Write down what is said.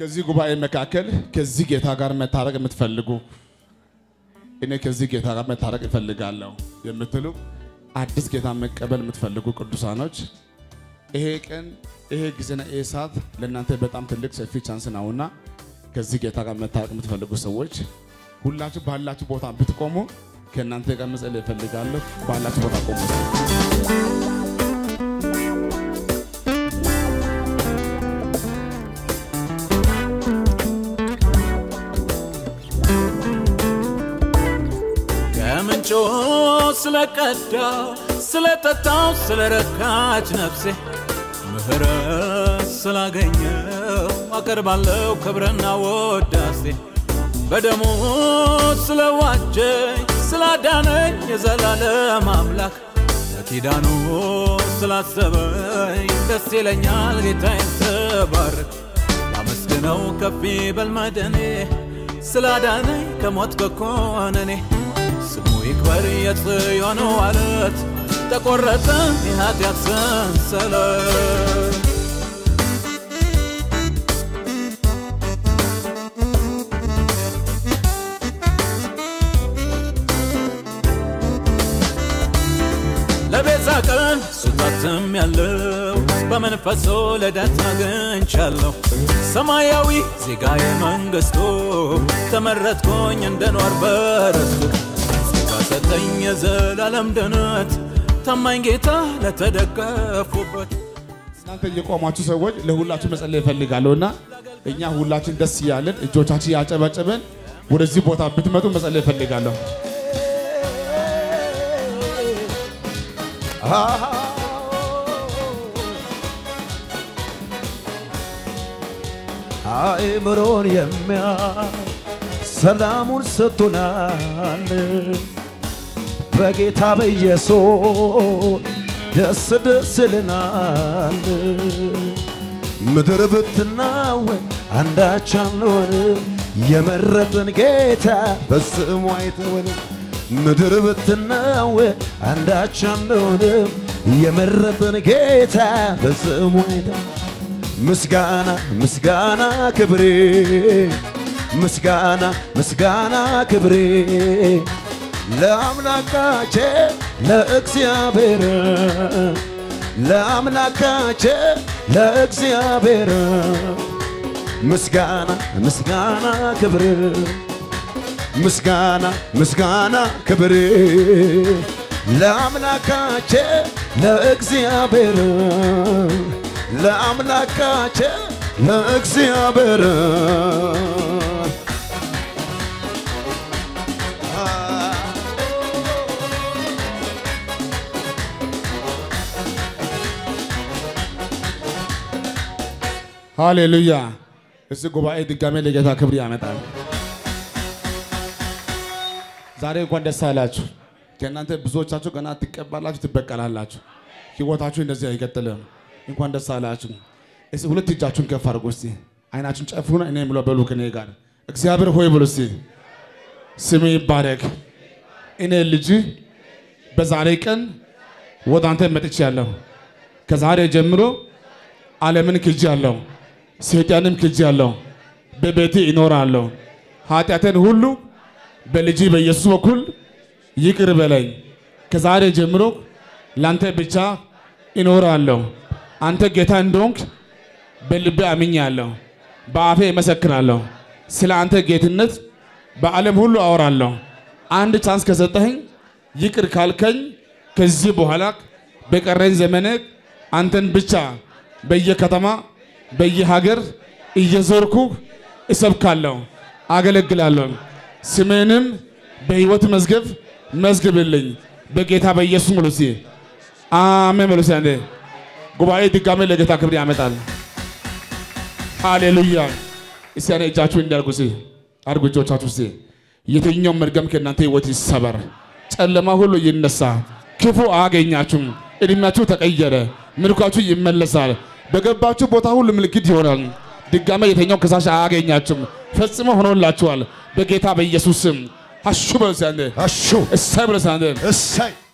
ከዚህ ጉባኤ መካከል ከዚህ ጌታ ጋር መታረቅ የምትፈልጉ እኔ ከዚህ ጌታ ጋር መታረቅ እፈልጋለሁ የምትሉ አዲስ ጌታ መቀበል የምትፈልጉ ቅዱሳኖች ይሄ ቀን ይሄ ጊዜና ይሄ ሰዓት ለእናንተ በጣም ትልቅ ሰፊ ቻንስ ነውና ከዚህ ጌታ ጋር መታረቅ የምትፈልጉ ሰዎች ሁላችሁ ባላችሁ ቦታ ብትቆሙ ከእናንተ ጋር መጸለይ እፈልጋለሁ። ባላችሁ ቦታ ቆሙ። ከምንጩ ስለቀዳው ስለጠጣው ስለረካች ነፍሴ ምህረት ስላገኘው አቀርባለሁ ክብርና ወዳሴ በደሙ ስለዋጀኝ ስላዳነኝ የዘላለም አምላክ በኪዳኑ ስላሰበኝ ደስ ይለኛል ጌታዬን ተባረክ ላመስግነው ከፍ ይበል መድኔ ስላዳነኝ ከሞት ከኮነኔ ስሙ ይክበር የጽዮን ዋለት ተቆረጠ የኃጢአት ሰንሰለት ለቤዛ ቀን ሱታትም ያለው በመንፈሶ ልደት አግኝቻለሁ ሰማያዊ ዜጋ የመንግስቱ ተመረጥኩኝ እንድኖር በርስቱ ጸጋ ሰጠኝ የዘላለም ድነት ታማኝ ጌታ ለተደገፉበት እናንተ የቆማችሁ ሰዎች ለሁላችሁ መጸለይ እፈልጋለሁ እና እኛ ሁላችን ደስ እያለን እጆቻችን ያጨበጨበን ወደዚህ ቦታ ብትመጡ መጸለይ እፈልጋለሁ። አእምሮን የሚያይ ሰላሙን ሰጥቶናል። በጌታ በኢየሱስ ደስ ደስ ይለናል። ምድር ብትናወጥ አንዳች አንሆንም፣ የመረጠን ጌታ በስሙ አይተወንም። ምድር ብትናወጥ አንዳች አንሆንም፣ የመረጠን ጌታ በስሙ አይተወንም። ምስጋና ምስጋና ክብሬ ምስጋና ምስጋና ክብሬ ለአምላካቼ ለእግዚአብሔር ለአምላካቼ ለእግዚአብሔር ምስጋና ምስጋና ክብር ምስጋና ምስጋና ክብር ለአምላካቼ ለእግዚአብሔር ለአምላካቼ ለእግዚአብሔር ሃሌሉያ። እዚህ ጉባኤ ድጋሜ ለጌታ ክብር ያመጣል። ዛሬ እንኳን ደስ አላችሁ። ከእናንተ ብዙዎቻችሁ ገና ትቀባላችሁ፣ ትበቀላላችሁ። ህይወታችሁ እንደዚህ አይቀጥልም። እንኳን ደስ አላችሁ። እስቲ ሁለት እጃችሁን ከፍ አድርጉ። እስቲ አይናችሁን ጨፍኑና እኔ የምለው በሉ ከኔ ጋር እግዚአብሔር ሆይ ብሉ እስቲ ስሜ ይባረክ። እኔ ልጅ በዛሬ ቀን ወደ አንተ መጥቻለሁ። ከዛሬ ጀምሮ ዓለምን ክጄአለሁ፣ ሰይጣንም ክጄአለሁ። በቤቴ እኖራለሁ። ኃጢአቴን ሁሉ በልጅ በኢየሱስ በኩል ይቅር በለኝ። ከዛሬ ጀምሮ ላንተ ብቻ እኖራለሁ። አንተ ጌታ እንደሆንክ በልቤ አምኛለሁ፣ በአፌ እመሰክራለሁ። ስለ አንተ ጌትነት በዓለም ሁሉ አወራለሁ። አንድ ቻንስ ከሰጠኸኝ ይቅር ካልከኝ ከዚህ በኋላ በቀረኝ ዘመኔ አንተን ብቻ በየከተማ በየሀገር እየዞርኩ እሰብካለሁ፣ አገለግላለሁ። ስሜንም በሕይወት መዝገብ መዝግብልኝ በጌታ በኢየሱስ ሙሉሲ አሜን። ሙሉሲ አንዴ ጉባኤ ድጋሜ ለጌታ ክብር ያመጣል። ሃሌሉያ። እስቲ ያኔ እጃችሁ እንዲያርጉ ሲ አርጉ እጆቻችሁ ሲ የትኛው መርገም ከእናንተ ህይወት ይሰበር፣ ጨለማ ሁሉ ይነሳ፣ ክፉ አያገኛችሁም። እድሜያችሁ ተቀየረ፣ ምልኳችሁ ይመለሳል። በገባችሁ ቦታ ሁሉ ምልክት ይሆናል። ድጋሜ የተኛው ከሳሽ አያገኛችሁም። ፈጽሞ ሆኖላችኋል። በጌታ በኢየሱስ ስም አሹ በሉ እስቲ አንዴ አሹ እሰይ በሉ እስቲ አንዴ እሰይ